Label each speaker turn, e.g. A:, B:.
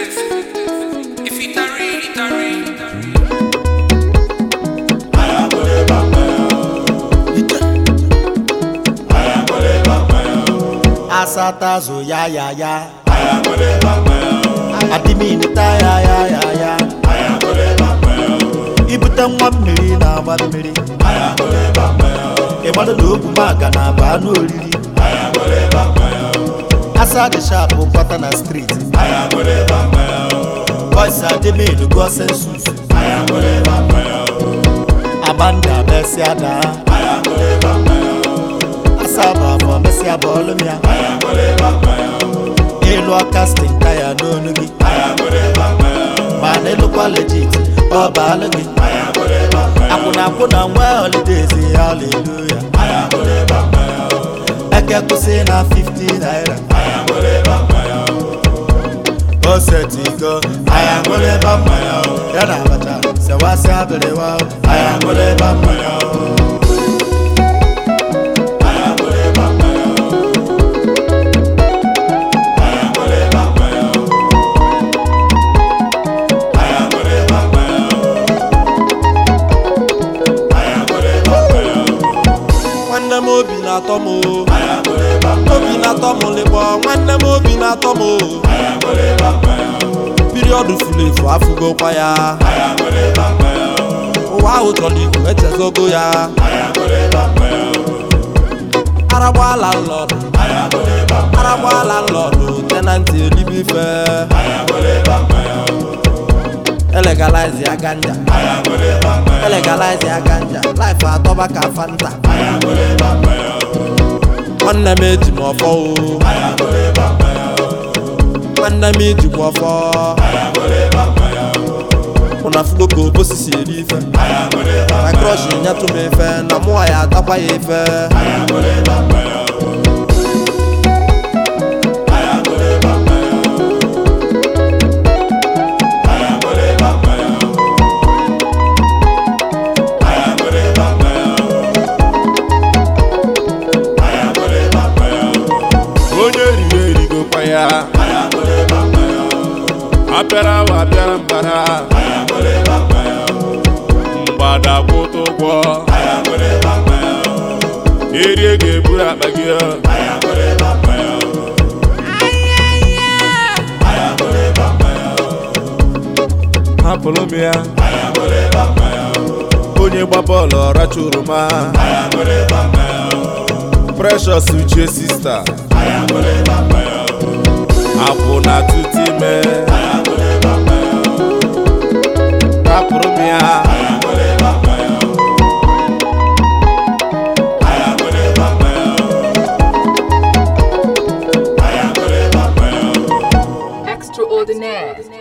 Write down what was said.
A: If it a real, it a real.
B: asatazo ya ya ya adịminta ya ya ya ya ibute nwa mmiri na-agba mmiri ịgbado na ogwu maga na aba anụ oriri asa dị shapụ kwata na striti boys adịmin go sensus abanda mesịa daa asaba afọ mesịa bọọlụ m ya ịlụ kastin taya n'onu gị ma na ịlụkwa legit ọ baalụ gị akwụna akwụ na nwa holidays haleluya eke kwụsị na 50 naira o setigo aya ṅụrụ ebe mmanya o. ya na abacha sewasị abịrịwa o. aya ṅụrụ ebe mmanya o.
C: nwanne m obi na-atọ m o. obi na-atọ m lịkpọ nwanne m obi na-atọ m o. piriọdụ furu efu afụgokwa ya ụwa ahụ chọrọ igwu echezogo ya aragbaala nlọdụ aragbaala nlọdụ tenanti elibe ife elegalize ya ganja elegalize ya ganja life atọba ka fanta nwanne m eji m ọfọ o nwanne m ijikwa ọfọ ụna fugo ka obosi si eri ife na krọsh nyetụ m ife na mụwa ya atakwa ya ife
D: onye riri erigokwa ya apịara ahụ apịara mbara mgbada kwụta ụgwọ erie ga-eburu akpa gị hapụrụ m ya onye gba bọọlụ ọracha oroma precious uche sista akwụ na tutu ime hapụrụ m ya
E: Extraordinaire.